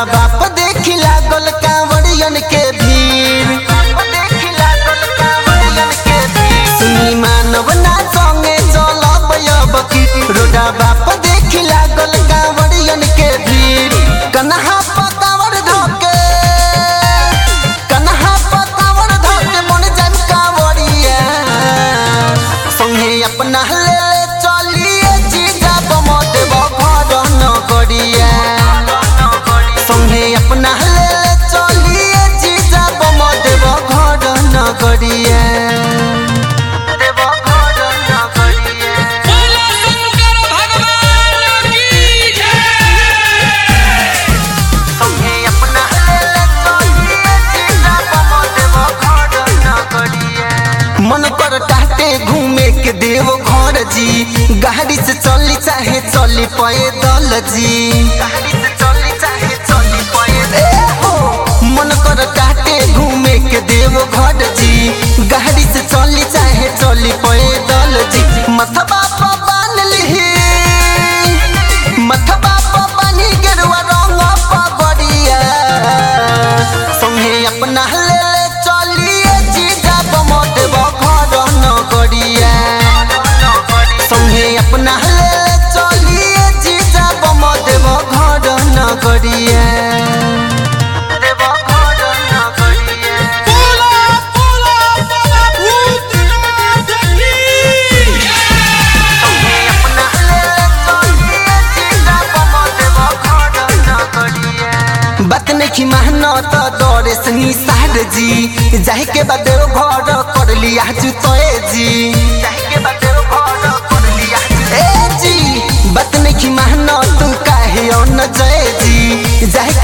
बाप देखी लागल कांवड़ियन के भीड़ सुनी मानव ना संगे चलब अब की रोडा बाप देखी लागल कांवड़ियन के भीड़ कन्हा पकावर धोके कन्हा पकावर धोके मन जन कांवड़िया संगे अपना ले ले चलिए जीजा बमत घर न करिया संगे अपना ले ले चलिए जीजा बमत घर न करिया देव घर न करिया बोलो शंकर भगवान की जय संगे अपना ले ले चलिए जीजा बमत घर न करिया मन कर टाटे घूमे के देव घर जी गाड़ी से चली चाहे चली पैदल जी गाड़ी से चली चाहे चली पैदल मन कर टाटे घूमे के देव घर जी गाड़ी से चली चाहे चली पैदल जी मथबा पर बांध लिही मथबा पर बानी गेरुआ रंग पगड़िया संगे अपना ले ले चलिए जीजा बमत घर न करिया संगे अपना ले ले चलिए जीजा बमत घर न करिया देव घर न करिया बोलो बोलो बाबा भूतनाथ की जय बात नहीं मानो तो दौड़े से निसार जी जाए के बाद घर कर लिया जुतोए जी जाए के बाद घर कर लिया ए जी बात नहीं मानो तू काहे न जय जी जाए